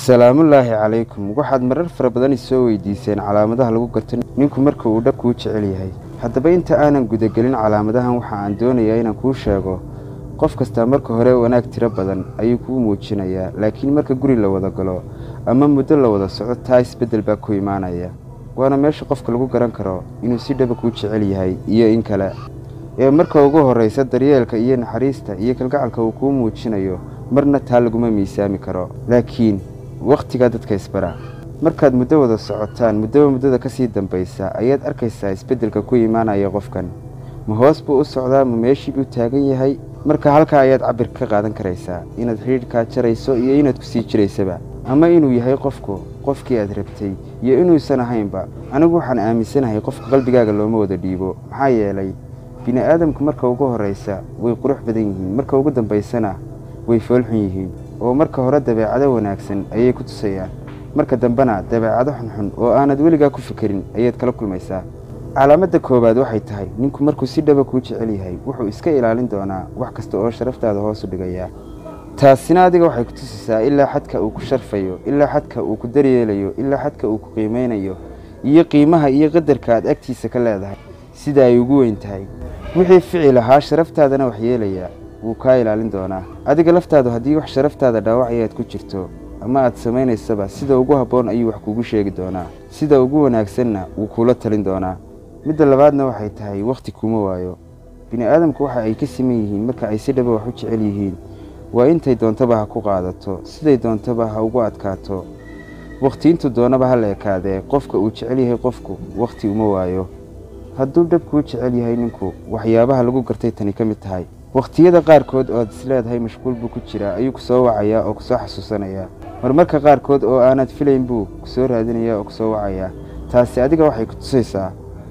salaamullaahi calaykum waxaad marar fara badan isoo weydiiseen calaamadaha lagu garto ninku marka uu dhab kuu jecel yahay haddaba inta aanan gudagelin calaamadahan waxa aan doonayaa inaan kuu sheego qof kastaa marka hore wanaag tiro badan ayuu kuu muujinayaa laakiin marka guri la wada galo ama muddo la wada soco taa isbeddel baa ku imaanaya waana meesha qofka lagu garan karo inuu si dhaba kuu jecel yahay iyo in kale ee marka ugu horraysa daryeelka iyo naxariista iyo kalgacalka uu kuu muujinayo marna taa laguma miisaami karo laakiin wakhtigaa dadka isbara markaad muddo wada socotaan muddaba muddada ka sii dambaysa ayaad arkaysaa isbeddelka ku imaanaya qofkan ma hoos buu u socdaa ma meeshii buu taagan yahay marka halkaa ayaad cabir ka qaadan karaysaa inaad xidhiidhkaa jarayso iyo inaad ku sii jiraysaba ama inuu yahay qofku qofkii aad rabtay iyo inuusan ahaynba anigu waxaan aaminsanahay qofka qalbigaaga looma wada dhiibo maxaa yeelay bini aadamku marka ugu horraysa way qurux badan yihiin marka ugu dambaysana way foolxun yihiin oo marka hore dabeecado wanaagsan ayay ku tusayaan marka dambena dabeecado xunxun oo aanad weligaa ku fikerin ayaad kala kulmaysaa calaamadda koowaad waxay tahay ninku markuu si dhaba kuu jecel yahay wuxuu iska ilaalin doonaa wax kasta oo sharaftaada hoos u dhigaya taasina adiga waxay ku tusaysaa ilaa xadka uu ku sharfayo ilaa xadka uu ku daryeelayo ilaa xadka uu ku qiimaynayo iyo qiimaha iyo qadarka aad agtiisa ka leedahay sida ay ugu weyn tahay wixii ficil ahaa sharaftaadana wax yeelaya wuu kaa ilaalin doonaa adiga laftaadu haddii wax sharaftaada dhaawacaya aad ku jirto ama aad samaynaysaba sida ugu habboon ayuu wax kugu sheegi doonaa sida ugu wanaagsanna wuu kuula talin doonaa midda labaadna waxay tahay wakhti kuma waayo bini aadamku waxa ay ka siman yihiin marka ay si dhaba wax u jecel yihiin waa intay doontaba ha ku qaadato siday doontaba ha ugu adkaato wakhti intuu doonaba ha la ekaadee qofka uu jecel yahay qofku wakhti uma waayo hadduu dhab kuu jecel yahay ninku waxyaabaha lagu gartay tani ka mid tahay wakhtiyada qaarkood oo aad isleedahay mashquul buu ku jiraa ayuu ku soo wacayaa oo kusoo xasuusanayaa marmarka qaarkood oo aanad filayn buu kusoo raadinayaa oo kusoo wacayaa taasi adiga waxay ku tusaysaa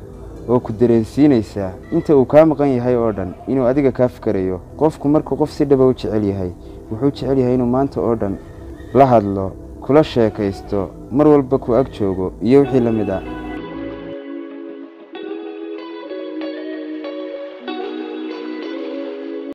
oo ku dareensiinaysaa inta uu kaa maqan yahay oo dhan inuu adiga kaa fikarayo qofku markuu qof si dhaba u jecel yahay wuxuu jecel yahay inuu maanta oo dhan la hadlo kula sheekaysto mar walba ku ag joogo iyo wixii la mid a